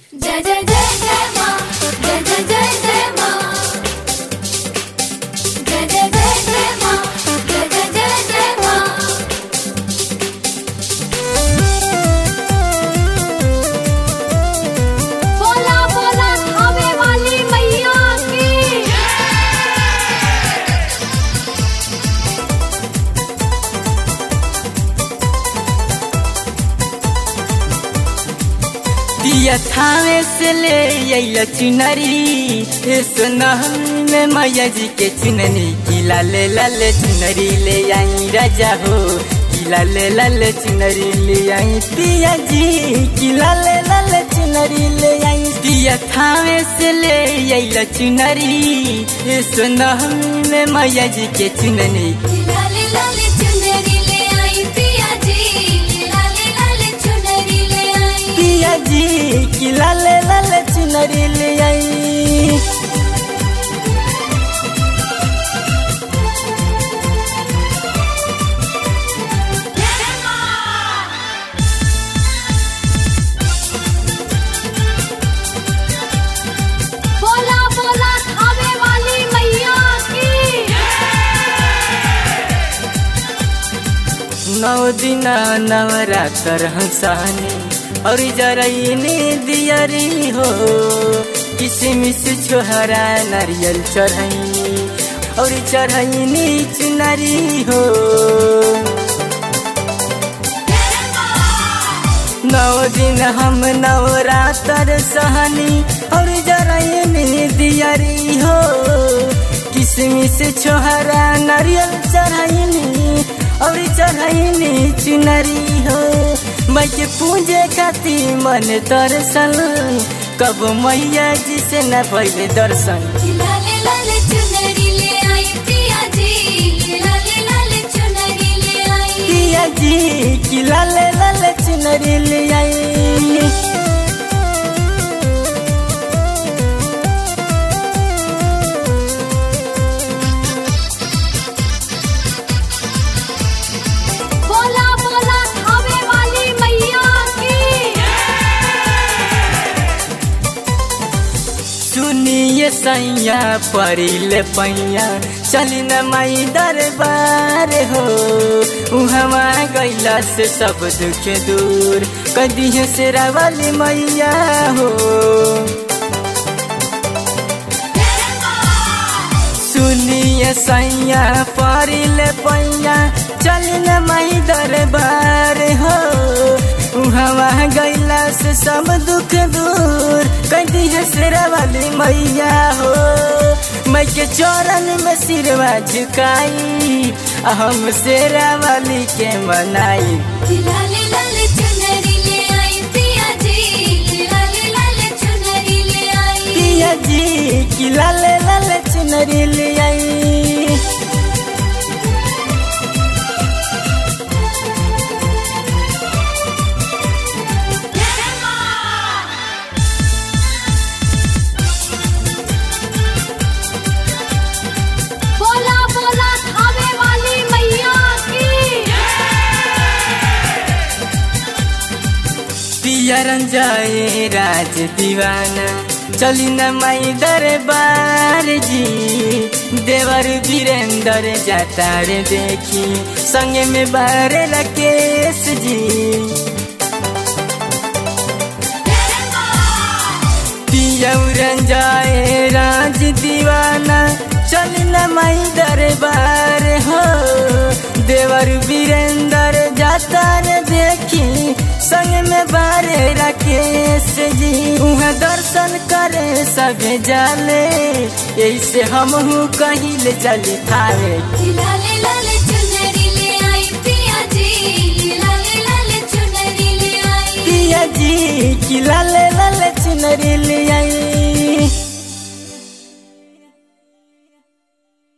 जय जय जय जय माँ जय जय जय जय माँ जय जय जय जय माँ जय जय जय जय माँ बोला बोला खावे वाली मैया की दिया थावे से ले अइल चुनरी हे सोनहल में मैया जी के चुनरी किला ले लाले चुनरी ले आई राजा हो किला ले लाले चुनरी ले आई पिया जी किला ले लाले चुनरी ले आई दिया थावे से ले अइल चुनरी हे सोनहल में मैया जी के चुनरी लाले लाले चुनरी ले आई पिया जी लाले लाले चुनरी ले आई पिया जी किला ले लाले चुनरी ले आई बोला बोला खावे वाली मैया की नौ दिन नवरात्र हंसानी और जरईनी दियरी हो किसमिस छोहरा नारियल चढ़ैनी और चढ़ैनी चुनरी हो नौ दिन हम नवरात्र सहनी और जरईनी दियरी हो किसमिस छोहरा नारियल चढ़ैनी और चढ़ैनी चुनरी हो मैं के पूजे खाती मन दर्शन कब मैया जी से न पहले दर्शन लाले लाले चुनरी ले आई पिया जी लाले लाले चुनरी ले आई पिया जी की लाले लाले चुनरी ले आई बोला बोला खावे वाली मैया की सुनिए सैया परिले पैया चली न माई दरबार हो उहवा गैला से सब दुख दूर कदिहे से वाली मैया हो सुनिए सैया परिले पैया चली न माई दरबार हो उहवा गैला से सब दुख दूर कदी है सिरा वाली मैया हो मैं के चरण में सिरवा झुकाई आ हम शेरा वाली के मनाई लाले लाले चुनरी ले आई पिया जी लाले लाले चुनरी ले आई पिया जी की लाले लाले चुनरी ले आई बोला बोला खावे वाली मैया की पियरन जाए राज दीवाना चली न माई दरबार जी देवर वीरेंद्र जाता रे देखी संगे में बारे राकेश जी पियरन जाए राज दीवाना चली न माई दरबार हो देवर वीरेंद्र जाता रे देखी संग में बारे राकेश जी उहाँ दर्शन करे सभे जाले ऐसे हम कहीं ले चली थावे लाले लाले चुनरी ले आई पिया जी लाले लाले चुनरी ले आई पिया जी की लाले लाले चुनरी ले आई